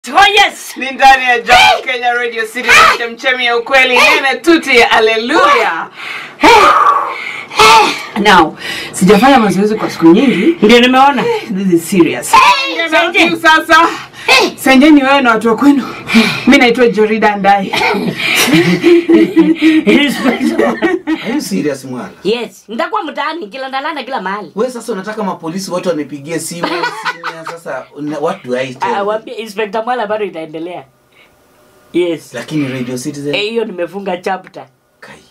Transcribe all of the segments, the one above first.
Oh yes. ni ndani ya Jam Kenya Radio City na chemchemi ya ukweli nene tuti haleluya now sijafanya mazoezi kwa siku nyingi Ndio nimeona. this is serious Senje. Senje. sasa senjeni wewe na watu wa kwenu mi naitwa jorida ndai Are you serious mwala? yes, nitakuwa mtaani kila ndalanda kila mahali. We sasa unataka mapolisi wote wanipigie simu simu sasa una- what do I tell Ah, you? waambie Inspector Mwala bado itaendelea. Yes. Lakini Radio Citizen Eh, hiyo nimefunga chapter. kai.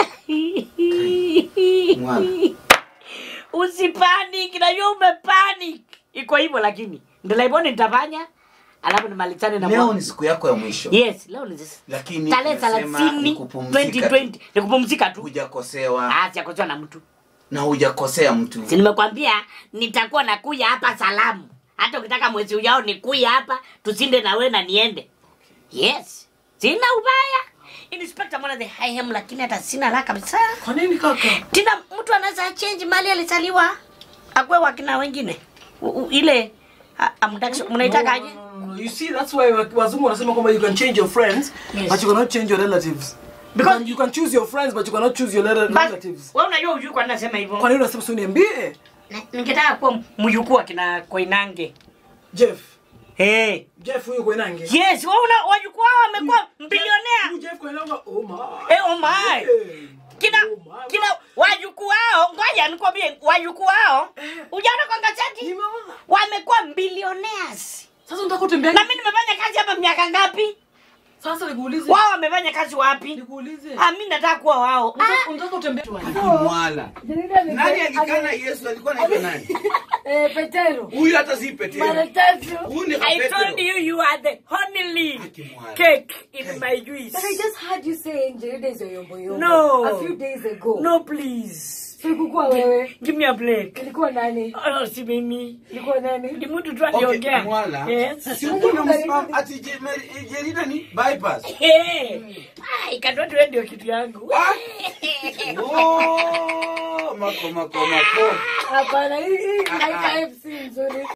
Mwala. Usipanic, najua umepanic. Iko hivyo lakini. Ndelaiboni nitafanya. Alafu nimalizane na Leo mwa- ni siku yako ya mwisho. Yes, leo ni this. Lakini Tarehe nasema 30 ni kupumzika. 2020. Ni kupumzika tu. Hujakosewa Ah, sijakosewa na mtu. na hujakosea mtu. Si nimekwambia nitakuwa nakuya hapa salamu. Hata ukitaka mwezi ujao nikuya hapa tusinde na wewe na niende. Yes. Sina ubaya. Inspector mwana the high hem lakini hata sina la kabisa. kwa nini kaka Tena mtu anaweza change mali alizaliwa. Akwe wakina wengine. U, u, ile a- amtaki mnaitaka aje? You see, that's why wa- wazungu wanasema kwamba you can change your friends, Yes. but you cannot change your relatives. Because- Because you can choose your friends, but you cannot choose your rela- Bas- relatives. Wewe unajua ujui kwa nini nasema hivyo? Kwa nini unasema si uniambie? Na- Ningetaka kuwa mjukuu wa kina Koinange. Jeff. Hey. Jeff huyo Koinange. Yes, wewe una wajukuu hao wamekuwa bilionea. Huyu Jeff Koinange, oh my. Eh, oh my. Eh. kina Oh my. kina wajukuu wao ngoja nikwambie wajukuu wao ujaona kwa gazeti Nimeona. wamekuwa billionaires Sasa unataka utembea. na mimi nimefanya kazi hapa miaka ngapi Sasa nikuulize. wao wamefanya kazi wapi Nikuulize. ah mimi nataka kuwa wao Unataka- Unataka utembea. Mwala. Nani alikana Yesu alikuwa anaitwa nani? Eh, Petero. Huyu hata si Petero. Mara tatu. Huyu ni I Petero. told you you are the only Akimwala. cake in my juice But I just heard you say Njeri is your yombo yombo. No. A few days ago. no please So ilikuwa wewe. give me a break Ilikuwa nani? oh si mimi Ilikuwa nani? ni mtu tu Okay, aliongea Mwala. yes Si uko na msimamo ati je- me- Jerida ni bypass. Hey. Ah, ikatoa tu ndio kitu yangu. Ah. Oh, mako mako mako. Hapana, hii hii haika FC nzuri.